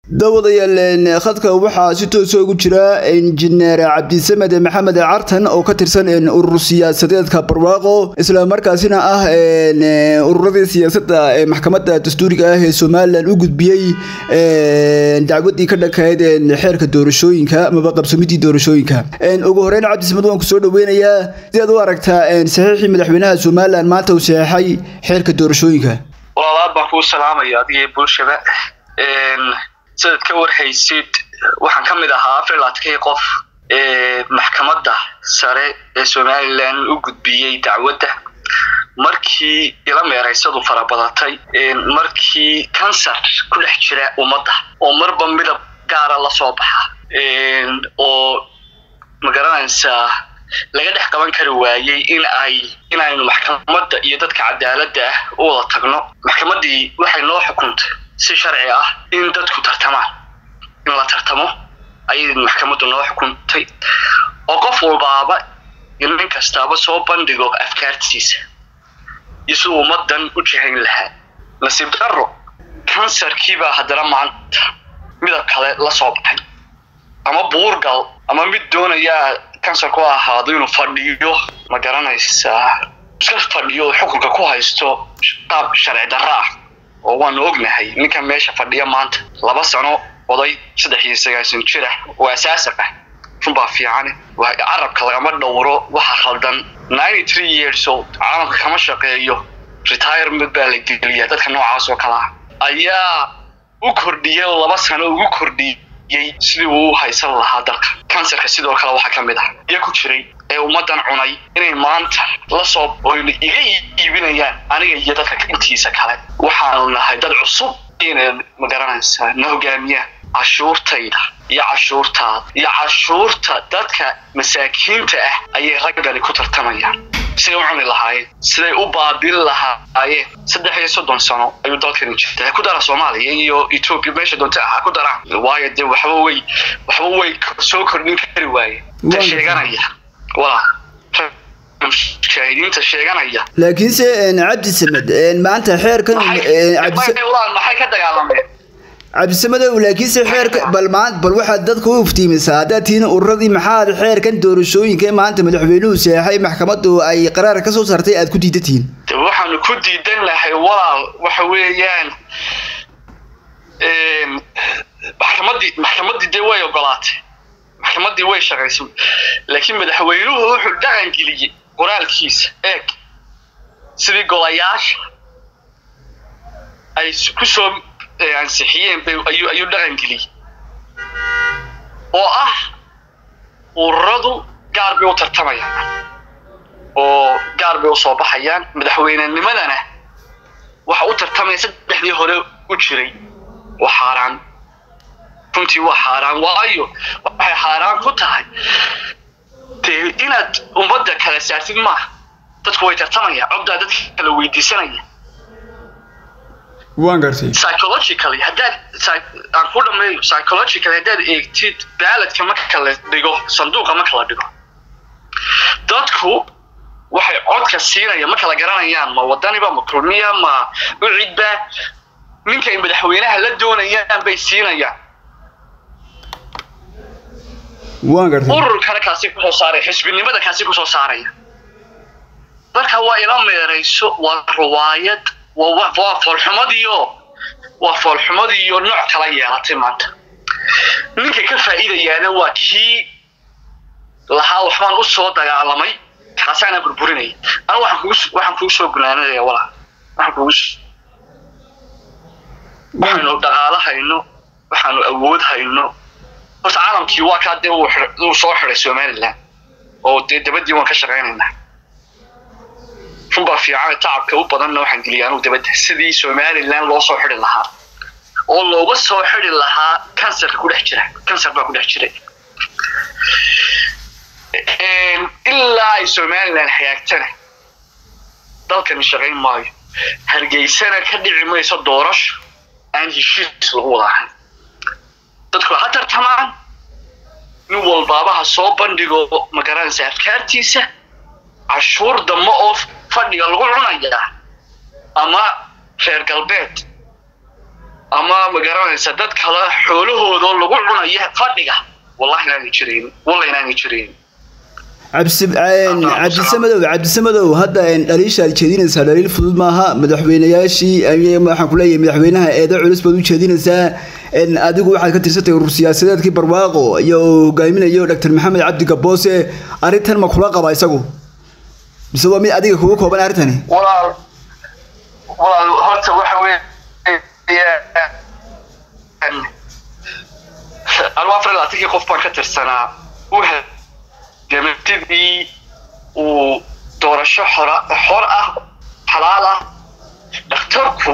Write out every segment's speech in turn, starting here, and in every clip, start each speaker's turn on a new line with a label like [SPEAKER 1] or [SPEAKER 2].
[SPEAKER 1] daawadayaal khadka waxaa si toosa ugu jira injineer cabdisamed maxamed cartan oo ka tirsan urur siyaasadeedka barwaaqo isla markaasina ah ururadii siyaasadda ee maxkamadda dastuuriga ah ee somalilan u gudbiyey dacwadii ka dhankayd xeerka doorashooyinka amaba qabsamidii doorashooyinka ugu horeyn cabdisamed waan kusoo dhaweynayaa sidaad u aragtaa saxiixii madaxweynaha somalilan maanta uu saxeexay xeerka doorashooyinka
[SPEAKER 2] walaalaad baan kuu salaamaya adiga bulshada sidaad ka warhaysid waxaan ka mid ahaa afar laadkii qof ee maxkamadda sare ee somalilan u gudbiyey dacwadda markii ila meeraysadu farabadatay markii kansar ku dhex jira ummadda oo marba midab gaara la soo baxa oo magaranaysaa laga dhex qaban kari waayey in ay inaynu maxkamadda iyo dadka cadaaladda ah u wada tagno maxkamaddii waxay noo xukuntay si sharci ah in dadku tartamaan in la tartamo ayay maxkamaddu noo xukuntay oo qof walbaaba iyo nin kastaaba soo bandhigo afkaartiisa iyo siduu ummadan u jihayn lahaa nasiib darro kansarkiibaa haddana maanta midab kale la soo baxay ama buurgal ama mid doonayaa kansarku ahaado inuu fadhiyo ma garanaysaa iska fadhiyo xukunka ku haysto qaab sharci darro ah oo waanu ognahay ninkan meesha fadhiya maanta laba sano oday saddex iyo sagaasan jir ah oo asaasiq ah runbaa fiicane carabka lagama dhowro waxa khaldan ninety three years old caalamka kama shaqeeyo retirement baa la geliya dadka noocaas oo kale ah ayaa u kordhiyay laba sano ugu kordhiyey sidii uu u haysan lahaa dalka kansarka sidoo kale waxaa ka mid ah iyo ku jiray ee ummaddan cunay inay maanta la soo oyna iga iibinayaan aniga iyo dadka intiisa kale waxaanu nahay dad cusub inay magaranaysaa na hogaamiyaan cashuurtayda iyo cashuurtaada iyo cashuurta dadka masaakiinta ah ayay raggani ku tartamayaan siday u cuni lahaayeen siday u baabin lahaayeen saddex iyo soddon sano ayuu dalkani jirta ha ku dara soomaaliya iyo etoobiya meesha doonta ha ku daraan waayo dee waxba way waxba way soo kordhin kari waayeen ta sheeganaya walaa shaahidiinta sheeganaya
[SPEAKER 1] laakiinse cabdi samed maanta xeerkan
[SPEAKER 2] maxay ka dagaalameen
[SPEAKER 1] cabdisamedow laakiinse xeerka bal maan bal waxaad dadka u iftiimisaa haddaad tihiin ururadii maxaad xeerkan doorashooyinka maanta madaxweynuhu seexay maxkamaddu ay qaraar ka soo saartay aad ku diidan tihiin
[SPEAKER 2] waxaanu ku diidan lahay walaal waxa weeyaan maxkamaddii maxkamaddii dee way ogolaatay maxkamaddii way shaqaysay laakiin madaxweynuhu wuxuu dhaqan geliyey qoraalkiisa eeg sidii golayaasha ay kusoo ansixiyeen ayuu ayuu dhaqan geliyey oo ah ururadu gaar bay u tartamayaan oo gaar bay usoo baxayaan madaxweynenimadana waxa u tartamaya saddexdii hore u jiray waa xaaraan runtii waa xaaraan waayo waxay xaaraan ku tahay dee inaad ummadda kala saartid maaha dadku way tartamayaan coddaa dadka kala weydiisanaya
[SPEAKER 1] waan gartay
[SPEAKER 2] psychologically haddaad aan ku dhameeyo psychologically haddaad eegtid baaladka marka la dhigo sanduuqa marka la dhigo dadku waxay codka siinaya ma kala garanayaan ma wadaniba ma kulmiya ma ucidba ninkay madaxweynaha la doonayaan bay siinayaan
[SPEAKER 1] waan gartay
[SPEAKER 2] ururkana kaasi kusoo saaraya xisbinimada kaasi kusoo saaraya marka waa ila meerayso waa riwaayad waa foolxumadiio waa foolxumadiiyo nooc kala yeelatay maanta ninka ka faa'iidayaana waa kii lahaa waxbaan u soo dagaalamay kaasaana burburinaya anu waxaan kugu waxaan kugu soo gunaanadaya walaa waxaan kugu waxaanu dhaqaalo hayno waxaanu awood hayno horta caalamkii waa kaa dee uu soo xiday somaliland oo dee dabadii waan ka shaqaynaynaa runbaa fiican tacabka u badanna waxaan geliya anugu dabadda sidii somaliland loo soo xidi lahaa oo looga soo xidi lahaa kansarka ku dhex jira kansar baa ku dhex jiray ilaa ay somaliland hagaagtana dalkani shaqayn maayo hargeysana ka dhici mayso doorasho aan heshiis lagu wada ahayn dadku ha tartamaan nin walbaabaha soo bandhigo magaranaysa afkaartiisa cashuur dambe oo fadhiga lagu cunayaa ama reer galbeed ama ma garanaysa dad kale xoolahoodoo lagu cunayo fadhiga wallahi inaanay jirayn walla inaanay jirayn
[SPEAKER 1] cabdisamadow cabdisamadow hadda dhaliisha aad jeedinaysaa dhaliil fudud maaha madaxweynayaashii waxaan kuleeyahay madaxweynaha eedo culus baad u jeedinaysaa adigu waxaad ka tirsantay urur siyaasadeedkii barwaaqo iyo hogaaminayo doctor maxamed cabdi gaboose arrintan ma kula qaba isagu mise waa mid adiga kugu kooban arrintani
[SPEAKER 2] walaal walaal horta waxa weeye anigu afar iyo labaatankii qof baan ka tirsanaa u gamatidii uu doorasho xora xor ah xalaal ah dhakhtarku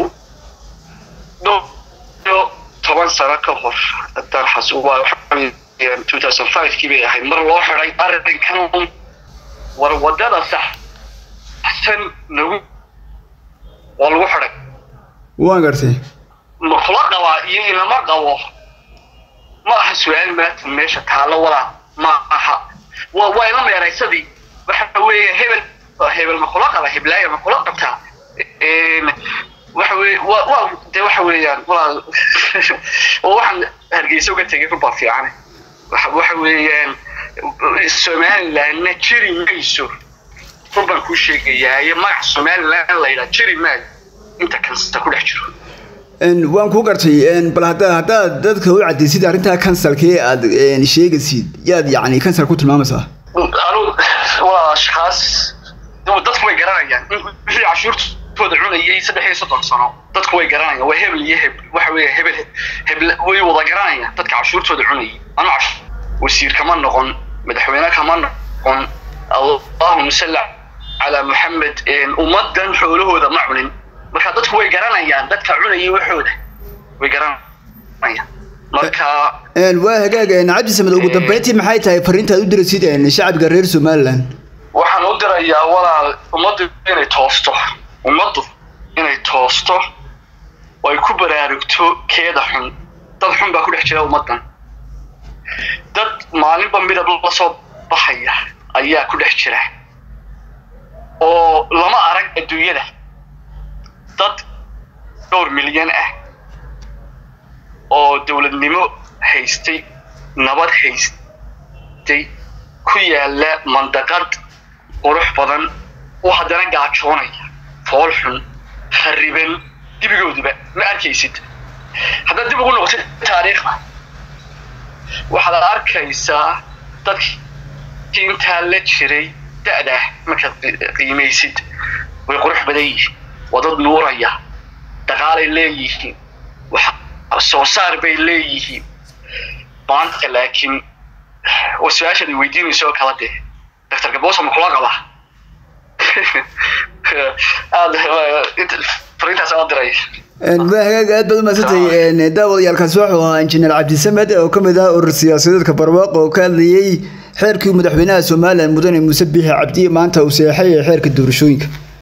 [SPEAKER 2] dhowyo toban sano ka hor haddaan xasuuba two thousand five kii bay ahayd mar loo xiday arrinkan war wadada saxsan nagu waa lagu xiday
[SPEAKER 1] waan gartay
[SPEAKER 2] ma kula qabaa iyo inama qabo ma aha su-aal maatan meesha taallo walaa ma aha waa waa ila meeraysadii waxa weeye hebel hebel ma kula qaba heblaaya ma kula qabtaa waxa weye waa waa de waxa weeyaan walaal waxaan hargeysa uga tegay run baa fiicane waxa waxa weeyaan somalilandna jiri mayso run baan kuu sheegayaa iyo magac somaliland la yidhaha jiri maayo inta kansta ku dhex jiro
[SPEAKER 1] waan ku gartay bal hadda haddaad dadka u cadaysid arrintaa kansalkee aad sheegaysid yaad yacni kansal ku tilmaamaysaa
[SPEAKER 2] anu waa ashkaas dadku way garanayaan in wixii cashuurtooda cunayay saddex iyo soddon sano dadku way garanayaan waa hebel iyo heb waxa weeye hebel hebel way wada garanayaan dadka cashuurtooda cunayay anu wasiir kama noqon madaxweyne kama noqon allahuma salli calaa maxamed ummadan xoolahooda ma cunin marka dadku way garanayaan dadka cunayay waxooda way garanayaan marka
[SPEAKER 1] waa hagaag cabdi samed ugu dambeyntii maxay tahay fariintaad u diraysid shacabka reer somaliland
[SPEAKER 2] waxaan u dirayaa walaal ummaddu inay toosto ummaddu inay toosto oo ay ku baraarugto keeda xun dad xun baa ku dhex jira ummaddan dad maalinba midab la soo baxaya ayaa ku dhex jira oo lama arag adduunyada dad dhowr milyan ah oo dowladnimo haystay nabad haystay ku yaala mandaqad qurux badan oo haddana gaajoonaya fool xun khariban dibigooduba ma arkaysid haddaad dib ugu noqotid taariikhda waxaad arkaysaa dadkii intaa la jiray da-da markaad qiimaysid way qurux badan yihiin waa dad nuuraya dhaqaalay leeyihiin wax soo saar bay leeyihiin maanta laakiin waa su-aashaad i weydiinayso oo kala dee doctor gabosa ma kula qaba aad fariintaas aan diray
[SPEAKER 1] waa hagaag aad baad umadsantay daawadayaalkaasi wuxuu ahaa injineer cabdisamed oo ka mid ah urur siyaasadeedka barwaaqo oo ka hadlayey xeerkii madaxweynaha somalilan mudane muuse biixi cabdiye maanta uu seexay ee xeerka doorashooyinka